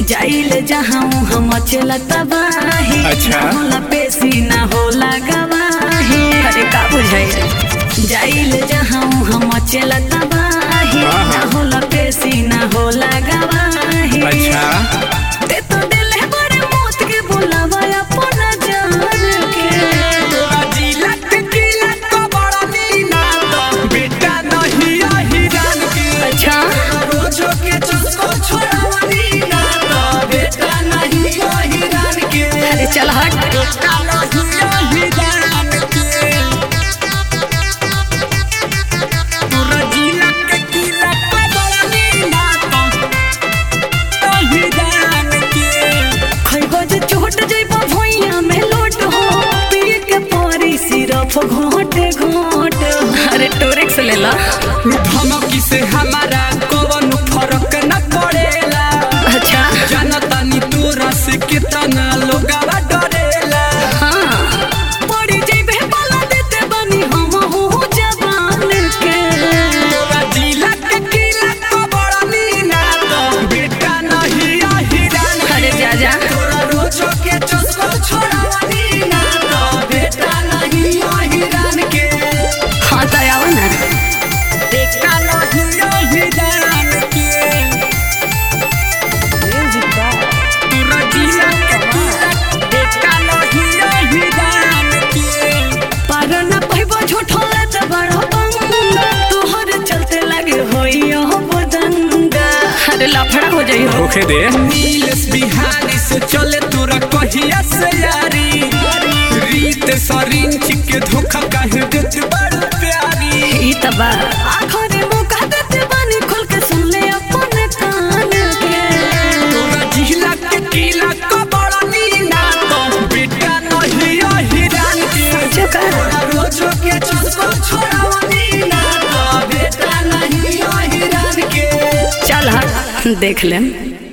जाइले जहाँ हम चला तबाही अच्छा। ना होला पेशी ना होला गवाही अरे का बुझाई जाइले जहाँ हम चला तबाही हाँ, ना हाँ। होला पेशी ना होला गवाही अच्छा ते तो दिल है बड़े मौत के बुलावा अपना जान के तोरा जिला के किला तो बड़ा नीना तो बेटा नहीं आही जान के अच्छा रोजो के चुस्को छोड़ावनी ना तो बेटा नहीं आही जान के अरे चल हट बेटा नहीं आही जान के तोरा जिला के किला तो बड़ा नीना तो आही जान के खैबो जे चोट जइबो भुइया में लोट हो पिए के परी सिरफ घोट घोट अरे टोरेक्स ले ला धमकी से हमारा कौन फर्क न पड़ेला अच्छा जनता नी तोरा से कितना लोगावा डरेला हाँ पड़ी जइबे बाला देते बनी हम हो जवान के तोरा जिला के किला तो बड़ा नीना तो बेटा नहीं आही जान अरे जा जा तोरा रोजो के चुस्को छोड़ा नीना तो बेटा नहीं आही जान के हाँ तो आओ ना बेटा नहीं आही जान के तोरा जिला के किला बेटा नहीं आही जान के पर न कहबो झूठो त बड़ा पंगा तोहर चलते लगे होई हो बदंगा अरे लफड़ा हो जाई हो होखे दे नीलेश बिहारी से चले तोरा कहिया से यारी रीत सरिंच के धोखा काहे देत बड़ प्यारी ई त बा आखरे मौका देते बानी खोल के सुन ले अपन कान के तोरा जिला के किला को बड़ा नीना तो बेटा नहीं आही जान के चकर तोरा रोजो के चुस्को छोड़ा नीना तो बेटा नहीं आही जान के चल हट देख लेम